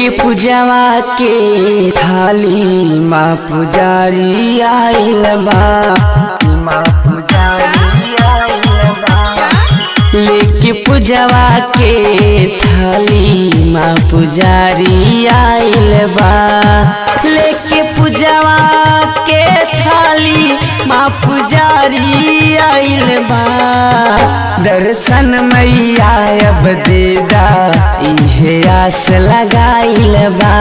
लेके पूजवा के थाली माँ पुजारी आइल बा माँ पुजारी आइल बा लेके पूजवा के थाली माँ पुजारी आइल बा लेके पूजवा के थाली माँ पुजारी आइल बा दर्शन मैया अब देदा इहे आस लगाइल बा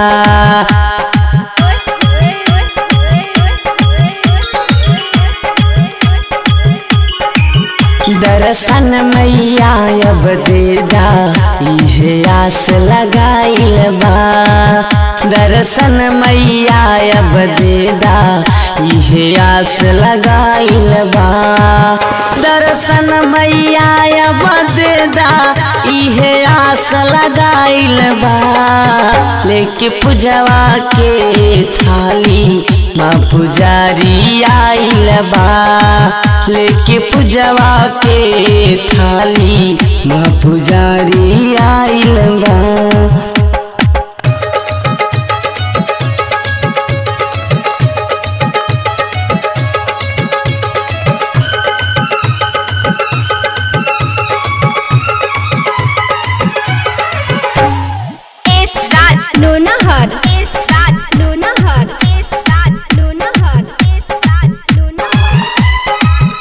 दर्शन मैया अब देदा इहे आस लगाइल बा दर्शन मैया अब देदा इहे आस लगाइल बा दर्शन मैया अब देदा इहे आस लगाइल बा लेके पूजवा के थाली माँ पुजारी आइल बा लेके पूजवा के थाली माँ पुजारी आइल बा S Raj Lonahar S Raj Lonahar S Raj Lonahar S Raj Lonahar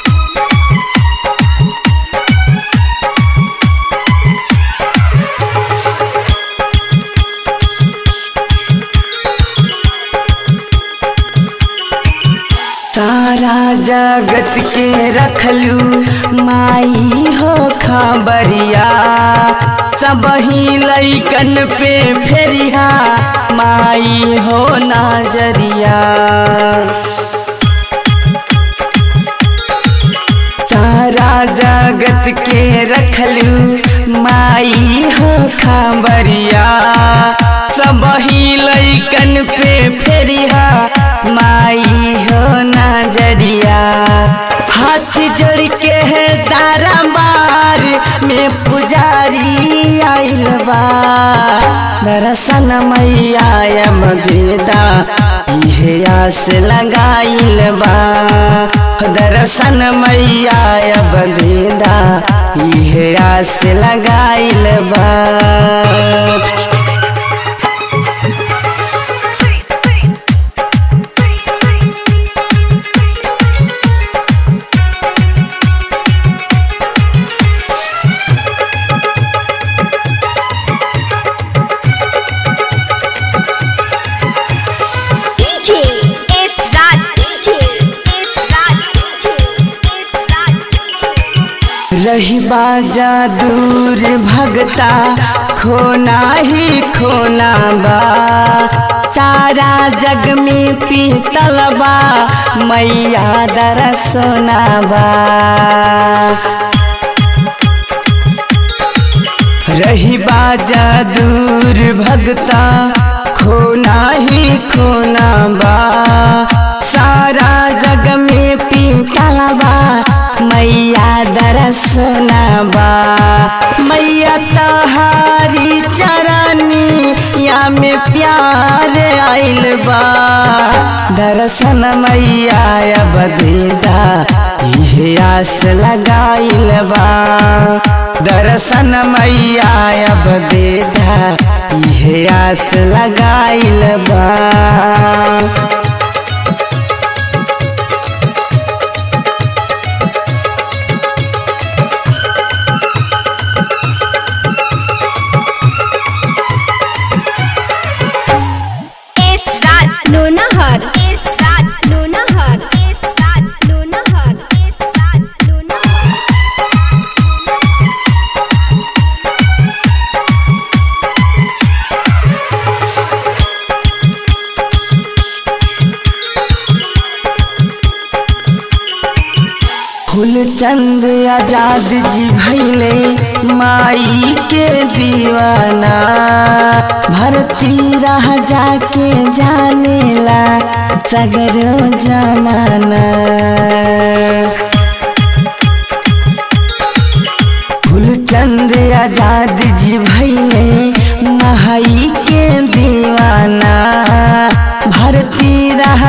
सारा जगत के रखलू माई हो खबरिया सब ही लैकन पे फेरिया माई हो नजरिया सारा जगत के रखलू माई हो खबरिया सब ही लैकन पे फेरिया माई हो नजरिया हाथ जोड़ के है तारा मार में पुजारी आइल बा दर्शन मैया मदेदा इहे आस लगाइल बा दर्शन मैया बदेदा इहे आस लगाइल बा DJ S Raj DJ S Raj DJ S Raj DJ रही बाजा दूर भगता खोना ही खोना बा सारा जग में पीतल बा मैया दरसोना बा रही बाजा दूर भगता खोना ही खोना बा सारा जग में पीतल बा मैया दरसना बा मैया तहारी चरनी या में प्यार आइल बा दर्शन मैया अब देदा इहे आस लगाइल बा दर्शन मैया अब देदा इहे आस लगाइल बा S Raj Lonahar S Raj Lonahar S Raj Lonahar S Raj Lonahar Phoolchand Azad ji भैले माई के दीवाना भरती रह जाके जानेला सगरो जमाना फूलचंद आजाद जी भैले माई के दीवाना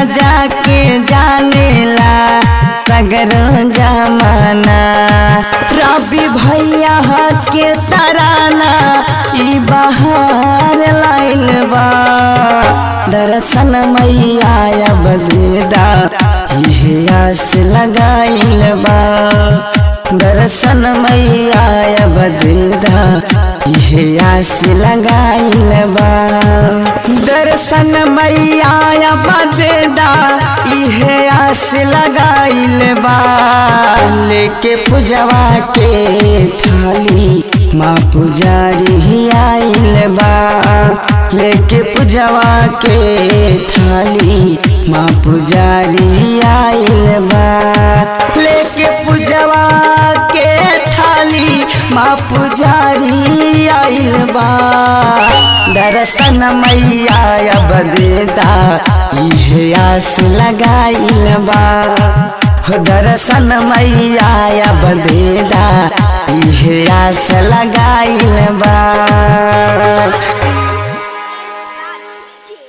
जाके जानेला सगरो जमाना रवि भैया के तराना ई बाहर लाइल बा दर्शन मैया अब देदा इहे आस लगाइल बा दर्शन मैया अब देदा इहे आस लगाइल बा दर्शन मैया अब देदा इहे आस लगाइल बा लेके पूजवा के थाली माँ पुजारी ही आइल बा लेके पूजवा के थाली माँ पुजारी आइल बा लेके पूजवा के थाली माँ पुजारी आइल बा दर्शन मैया अब देता इहे आस लगाइल बा हो दर्शन मैया अब देदा इहे आस लगाइल बा